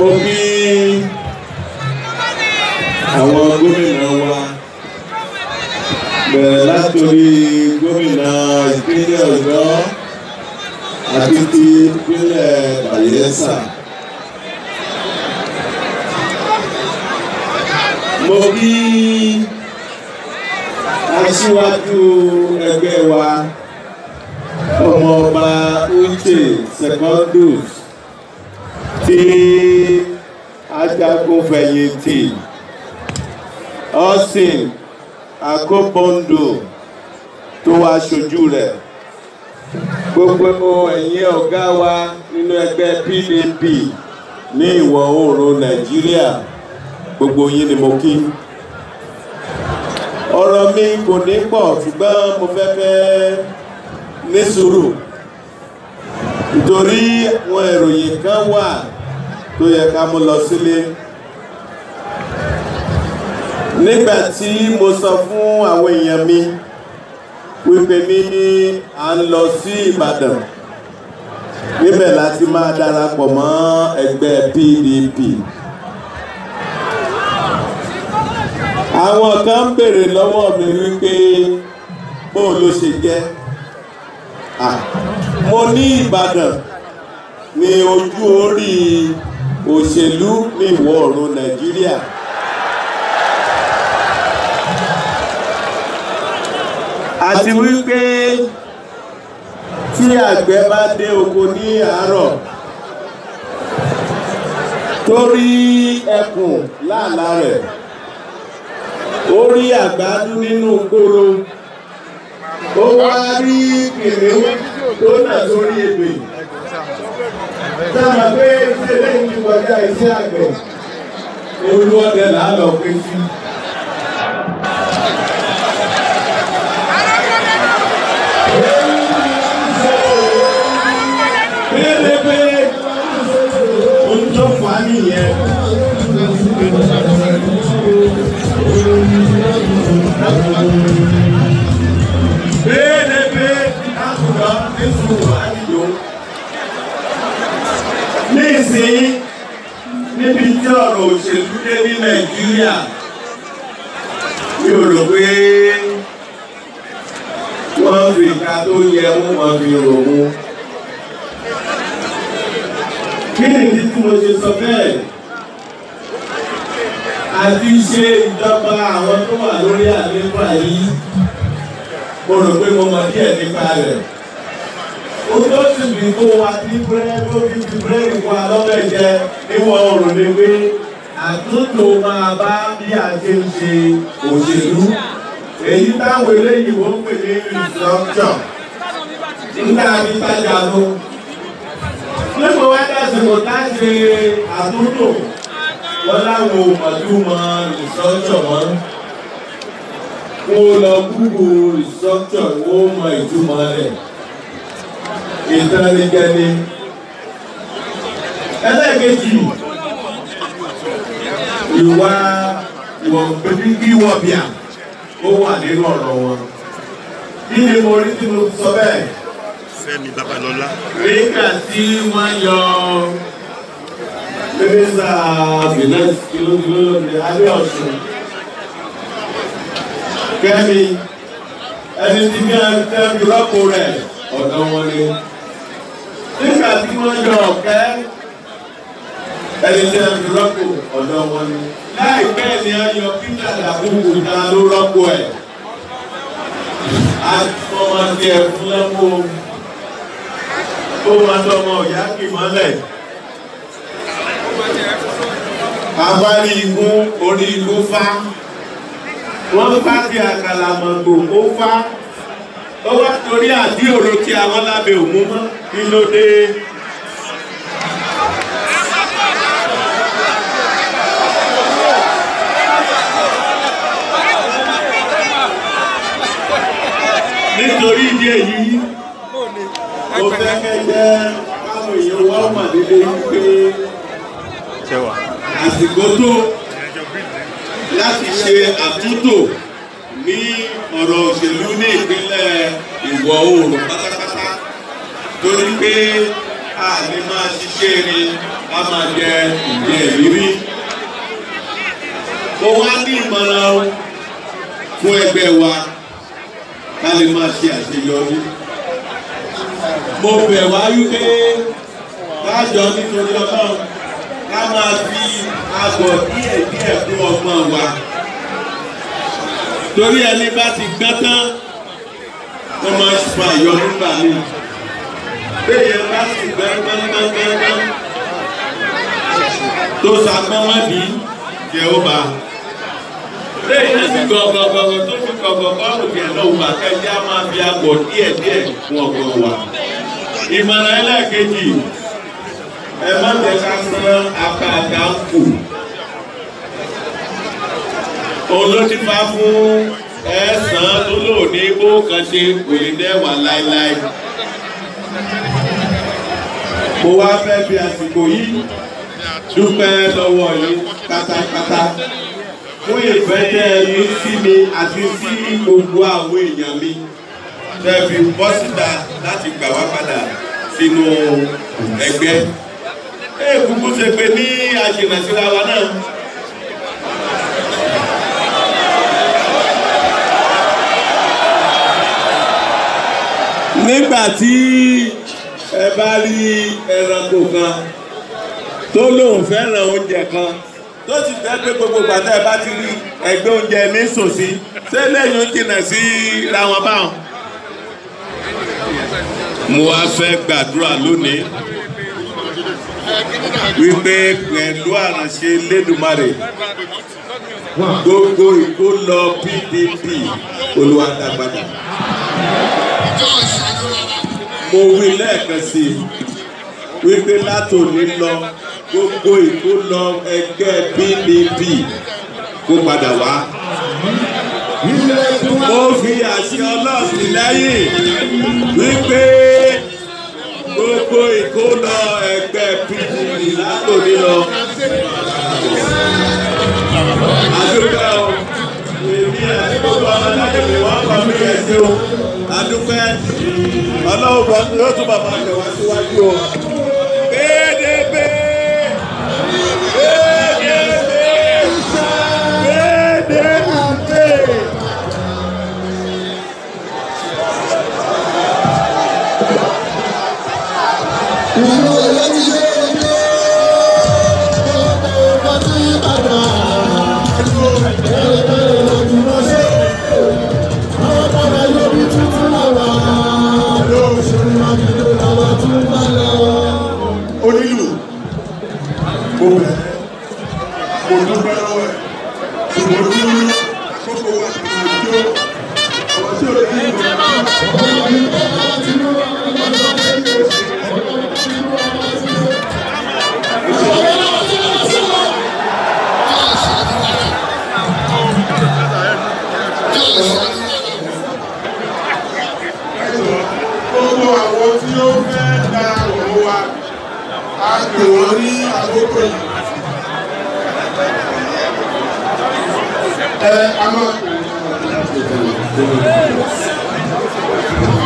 mo kí àwọn gómìnà wa bẹ̀rẹ̀ látòrí gómìnà ìpínlẹ̀ ọ̀yọ́ àti ti ìpínlẹ̀ bayelsa. mo kí aṣíwájú ẹgbẹ́ wa ọmọọba uche secondus tí ajagunfẹ̀yìntì austin akóbọ́ndò tó wá ṣojú rẹ̀ gbogbo ẹ̀yin ọ̀gá wa nínú ẹgbẹ́ pdp ní ìwọ̀ oòrùn nàìjíríà gbogbo yín ni mo kí ọ̀rọ̀ mi kò ní pọ̀ ṣùgbọ́n mo fẹ́ fẹ́ ní sùúrù nítorí àwọn ìròyìn kan wà tó yẹ ká mú lọ sílé nígbà tí mo sọ fún àwọn èèyàn mi wípé ní à ń lọ sí ìbàdàn níbẹ̀ láti máa darapọ̀ mọ́ ẹgbẹ́ pdp àwọn kan ń béèrè lọ́wọ́ mi wípé bó ló ṣe jẹ́ mo ní ìbàdàn ní ojú orí òṣèlú ní ìwọ̀ oòrùn nàìjíríà. àti wípé tí àgbẹ̀ bá dé oko ní àárọ̀ tó rí ẹkùn láàlá rẹ̀ ó rí àgbàdo nínú kóró ó wá rí kìnìún tó nà sórí ebè sábà pé iṣẹ́ lẹ́yìn ti kọjá iṣẹ́ àgbẹ̀ olú ọdẹ là á lọ pé sí. pérépéré ohun tó fà á nìyẹn. pérépéré àkùrọ̀ nísùn àdìyó. nísìnyí níbi tí ọ̀rọ̀ òṣèlú dé ní nàìjíríà mi ò rò pé wọ́n fi ìka tó yẹ wọ́n máa fi rò mú. kí ni ìdí tí mo ṣe sọ bẹ́ẹ̀? àti ṣe ìjọba àwọn tó wà lórí àlééfà yìí mo rò pé mo mọ díẹ̀ nípa rẹ̀. ó tó sì bí kó wa ní búrẹ́dì ó fi fi búrẹ́dì wa lọ́bẹ̀ jẹ níwọ̀n oòrùn ni pé àtúntò máa bá bí a ṣe ń ṣe òṣèlú. èyí táwọn eléyìí wọ́n pè ní restructure. nígbà tí tájà ló. nígbà wá dásìkò tá a ṣe àtúntò wọ́n láwọn òmàdúmọ̀ restructure wọn kó lọ gúgù restructure wó mọ ìtumọ̀ rẹ̀ ìtànigẹni. ẹlẹ́ẹ̀kejì ìwà ìwọ̀n pẹ̀lú wọ̀bìà ó wà nínú ọ̀rọ̀ wọn. kí ni mo rí tí mo sọ bẹ́ẹ̀? Fẹ́mi Babalọ́lá. nígbà tí wọ́n yọ mínísítà finance kìlókìló ní alẹ́ ọ̀sùn kẹ́mi ẹni tí bí wọ́n tẹ́ fi rọ́pò rẹ̀ ọ̀dọ̀ wọn ni nígbà tí wọ́n yọ ọ̀kẹ́ ẹni tí wọ́n fi rọ́pò ọ̀dọ̀ wọn ni láìpẹ́ ni wọ́n yọ peter dàkúkú ta ló rọ́pò ẹ̀ àtọmọ tiẹ̀ fún lẹ́kọ̀ọ́ ó máa tọmọ ìyá kì mọ́lẹ̀ abárí igun orí igun fá wọ́n bá fi àkàlà mọ̀gbò ó fá ó wá torí àdí òro tí àwọn lábẹ́ òmú mọ́ kí ló dé. nítorí ìdí èyí mo fẹ́ kẹ́ jẹ́ káwọn èèyàn wá mà dédé wípé Ṣẹ́wà. àsìkò tó láti ṣe àtúntò ní ọ̀rọ̀ òṣèlú ní ìpínlẹ̀ ìwọ̀ oòrùn pátápátá torí pé a lè máa ṣiṣẹ́ rí a máa jẹ ìjẹ ìrírí. mo wá ní ìmọ̀ràn fún ẹgbẹ́ wa ká lè máa ṣe àṣeyọrí. mo bẹ̀ wá wípé kájọ nítorí ọlọ́run ká máa fi àgọ̀ díẹ̀ díẹ̀ fún ọgbọ́n wa. torí ẹni bá ti gbọ́n tán wọ́n máa ń fa ìyọ nígbà míì. Béèyàn bá sì gbọ́n gbọ́n gbọ́n gbọ́n gbọ́n tó sagbọ́n wọ́n bí jẹ́ ó bá. Béèyàn sì gọ̀gọ̀gọ̀gọ̀ tó fi gọ̀gọ̀gọ̀rù jẹ́ lóhùn bá kẹ́jẹ́ á máa fi àgọ̀ díẹ̀ díẹ̀ fún ọgbọ́n wa. Ìmọ̀ràn ẹlẹ́ẹ̀kejì ẹ má jẹ́ ká sán apá àga ń kù. Òun ló ti fa fún ẹ̀sán tó lò ní bó kan ṣe kò ní dẹ́wà láéláé. Mo wá fẹ́ fi àsìkò yìí dúpẹ́ lọ́wọ́ yín pátápátá fún ìfẹ́ tẹ́ ẹ ní sí mi àti sí gbogbo àwọn èèyàn mi. Tẹ́ fi bọ́ síta láti gbà wá padà sínú ẹgbẹ́. Ẹ kúkú ṣe pé ní àṣìnà síra wa náà. nígbà tí ẹ bá rí ẹranko kan tó lóun fẹ́ràn oúnjẹ kan tó sì jẹ́ pé gbogbo gbàtà ẹ bá ti rí ẹgbẹ́ oúnjẹ ní sòsí ṣé lẹ́yìn ó jìnnà sí ra wọn báwọn. mo wá fẹ́ gbàdúrà lónìí wípé pẹ̀lú àránṣe lẹ́dùnmarè gbogbo ìkólọ PDP olùwàdàgbàdà mo wí lẹ́ẹ̀kan sí i wípé látòní lọ gbogbo ìkólọ ẹgbẹ́ PDP kó padà wá. mo fi àṣẹ ọlọ́ọ̀sìn lẹ́yìn wípé gbogbo ìkólọ ẹgbẹ́ PDP látòní lọ. àdúgbò èmi àti gbogbo ọmọdé mi wọ́n kọ́ mi ẹ̀ sí o adúpẹ́ ọlọ́run bọ́ yóò tún bàbá rẹ̀ wá síwájú o. PDP PDP PDP. Ìlú ẹ̀yẹ́ ti ṣe é ní ọ̀pọ̀ tí àgbà ẹ̀rọ ẹ̀rọ ìdúró ṣe. Àwọn padà yóò bí tuntun lára lóṣù Mákindé làwọn tún bá lọ. onílù mo bẹ̀ mo dúpẹ́ lọ́wọ́ ẹ̀ ṣùgbọ́n dúró àkókò wa kò jó àwọn tí ò lè ní ìgbà gbogbo àwọn tí ó fẹ́ da òun wa a pè wọ́n ní àkókò yìí. ẹ a máa pè wọ́n ní àkókò yìí.